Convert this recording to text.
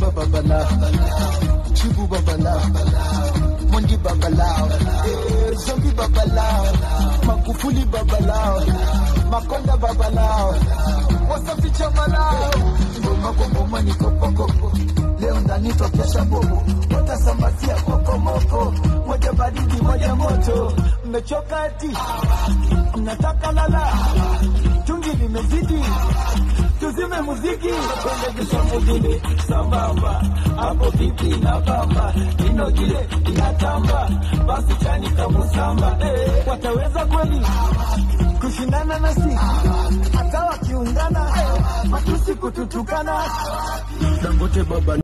Simba babalao, Chibu babalao, Mondi babalao, eh, Zombi babalao, Magufuli babalao, Makonda babalao, Wasafi chamalao, ngoma kwa ngoma ni kopokoko, leo ndani tokesha bobo, watasambazia kokomoko, moja baridi moja moto, mmechoka eti mnataka lala, chungi limezidi tuzime muziki twende kushamugile sambamba hapo vipi na bamba ino gile inatamba basi chani kamusamba eh, wataweza kweli kushindana nasi hata wakiungana matusi kututukana dangote baba